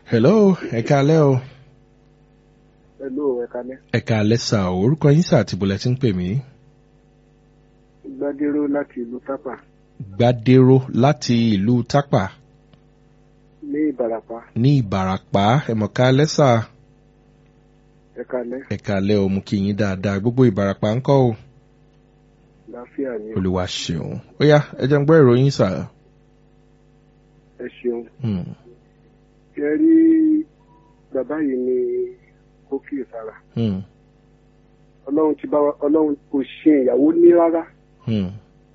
hello ẹ káalẹ́ o Hello, ẹ kalẹ́. ẹ káalẹ́ sà o orúkọ yín sà àti bọ̀lẹ̀ tí ń pè mí. Gbadéró láti ìlú Tápà gbadero láti ìlú tápà ní Ìbàràpá. ní ìbàràpá ẹ̀mọ̀ káalẹ́ sà Ẹ kalẹ́. ẹ káalẹ́ o mú kí yín dáadáa gbogbo ìbàràpá ń kọ́ o Láfíà ni. olùwà ṣeun ó yá ẹ jẹ́ ń gbọ́ ìròyìn sà. Ẹ ṣeun. Hmm. Ẹ rí bàbá yìí ní ó kíyèsára. Hmm. Ọlọ́run ti bá wa Ọlọ́run kò ṣe ìyàwó ní rárá. Hmm.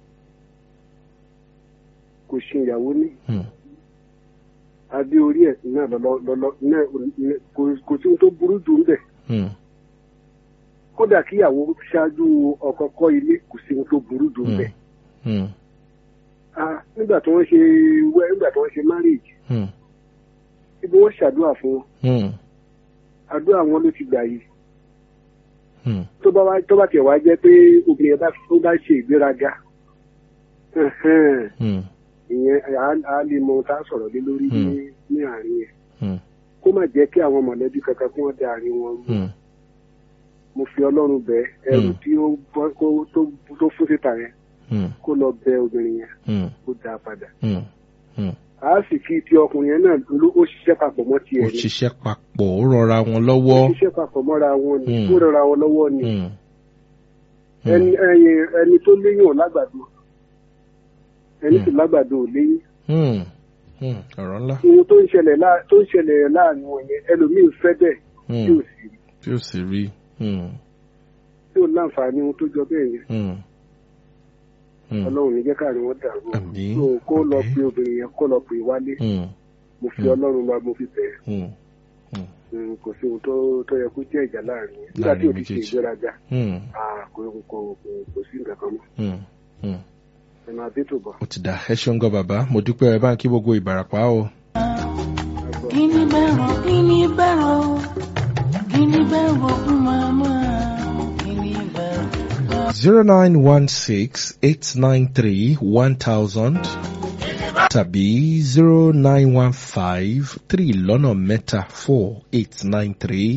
Kò ṣe ìyàwó ní. Hmm. Adé orí ẹ̀ náà lọ́lọ́ lọ́lọ́ náà ní- kò kò sí ohun tó burú jù ń bẹ̀. Hmm. Kódà kíyàwó ṣáájú ọkọ kọ́ ilé kò sí ohun tó burú jù ń bẹ̀. Hmm. Ah, Nígbà tí wọ́n ṣe wẹ́ nígbà tí wọ́n ṣe marriage, Hmm. ibi wọ́n ṣàdúrà fún wọn. Hmm. Àdúrà wọn ló ti gbà yìí. Hmm. tó bá wá tó bá tiẹ̀ wá jẹ́ pé obìnrin bá tó bá ṣe ìgbéraga ẹ̀hẹ́n, Hmm. ìyẹn á- á lè mọ ohun tá a sọ̀rọ̀ lé lórí ní Hmm. ní àárín yẹn Hmm. kó má jẹ́ kí àwọn mọ̀lẹ́bí kankan kí wọ́n da àárín wọn rú Hmm. mo fi ọlọ́run bẹ̀ ẹrù Hmm. tí ó bọ́ kó tó tó fún síta yẹn Hmm. kó lọ bẹ obìnrin yẹn Hmm. kó dá a padà Hmm. Hmm. a sì kí ti ọkùnrin yẹn náà ló ó ṣiṣẹ́ papọ̀ mọ́ tiẹ̀ ó ni ṣiṣẹ́ papọ̀ ó rọra wọn ó lọ́wọ́. ṣiṣẹ́ papọ̀ mọ́ra wọn ni Hmm. ó rọra wọn lọ́wọ́ ni Hmm. ẹni ẹyin ẹni tó léyìn ò lágbàdo ẹni sì lágbàdo ò léyìn Hmm. Hmm. ọ̀rọ̀ ńlá. ohun tó ń ṣẹlẹ̀ láà tó ń ṣẹlẹ̀ láàrin wọn yẹn ẹlòmíín fẹ́ bẹ́ẹ̀ tí ò Hmm. sì rí tí ó sì rí. Hmm. tí ò láǹfààní ohun tó jọ bẹ́ẹ̀ yẹn Hmm. Hmm. ọlọ́run ní jẹ́ káàrin wọn dàrú o. Àmín. so kó lọ Àmín. pe obìnrin yẹn kó lọ pè wálé Hmm. mo fi Hmm. ọlọ́run lọ mo fi bẹ̀ Hmm. Hmm. ẹ́ kò sí ohun tó tó yẹ kó jẹ́ ìjà láàrin yẹn nígbà tí Láàrin ò ti ṣe méjèèjì. ìgbéraga Hmm. ah, kò kò kò kò sí nǹkan kan mọ́ Hmm. Hmm. ẹ máa dé tó bọ̀. ó ti dà ẹ ṣeun gan bàbá mo dúpẹ́ ẹ bá ń kí gbogbo ìbàràpá o. Guinea barrel, guinea barrel, guinea barrel, mama, guinea barrel. zero nine one six eight nine three one thousand tàbí zero nine one five three lọ́nà mẹ́ta four eight nine three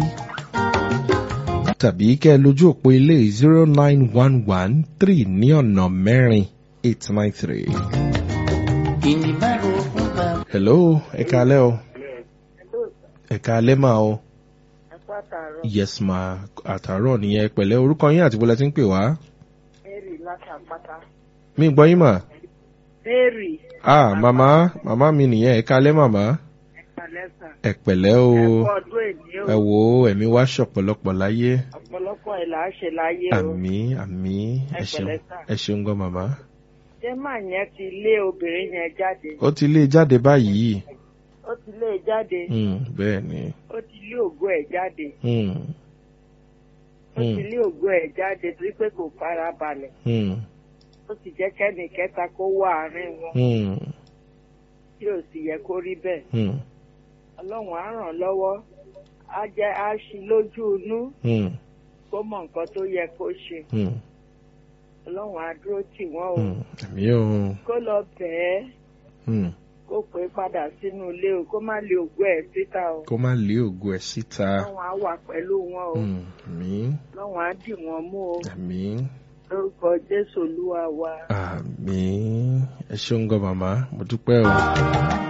tàbí kẹ́ ẹ lójú òpó ilé zero nine one one three ní ọ̀nà mẹ́rin eight nine three. Guinea barrel, mama. hello ẹ káalẹ́ o ẹ káalẹ́ mà o yes ma àtàárọ̀ nìyẹn ẹ pẹ̀lẹ́ orúkọ yín àti bọ́lá tí ń pè wá Mary látàpátá. mi gbọ́ yín mà. Mary ah màmá màmá mi nìyẹn ẹ kálẹ́ màmá Ẹ̀kálẹ́sà. ẹ pẹ̀lẹ́ o Ẹ̀kọ́ ọdún èní ẹ o. wò ó ẹ̀mí wá ṣọ̀pọ̀lọpọ̀ láyé Ọ̀pọ̀lọpọ̀ ẹ̀ là á ṣe láyé o. àmì àmì ẹ Ẹ ṣeun pẹ̀lẹ́ sà. ẹ ṣeun gan màmá. Ṣé màá yẹn ti lé obìnrin yẹn jáde? ó ti lé jáde báyìí Ó ti lé e jáde. Hmm, bẹ́ẹ̀ ni Ó ti lé ògo ẹ̀ jáde. Hmm, Ó ti Hmm. lé ògo ẹ̀ jáde torí pé kò fara balẹ̀. hmm, Ó sì jẹ́ kẹ́nì kẹta kó wà àárín wọn hmm, tí ò sì yẹ kó rí bẹ́ẹ̀. hmm, Ọlọ́run á ràn lọ́wọ́. Á jẹ́ á ṣí lójú inú hmm, kó mọ nǹkan tó yẹ kó ṣe. hmm, Ọlọ́run á dúró tì wọ́n o. hmm. àmì o Kó lọ bẹ̀ẹ́. Hmm, kó pé padà sínú ilé o kó má lé ògùn ẹ̀ síta o kó má lé ògo ẹ̀ síta lọ́wọ́n á wà pẹ̀lú wọn o Hmm, àmì lọ́wọ́n á dì wọ́n mú o àmì lórúkọ jésù olúwa wa. àmì ẹ ṣeun gan màmá mo dúpẹ́ o.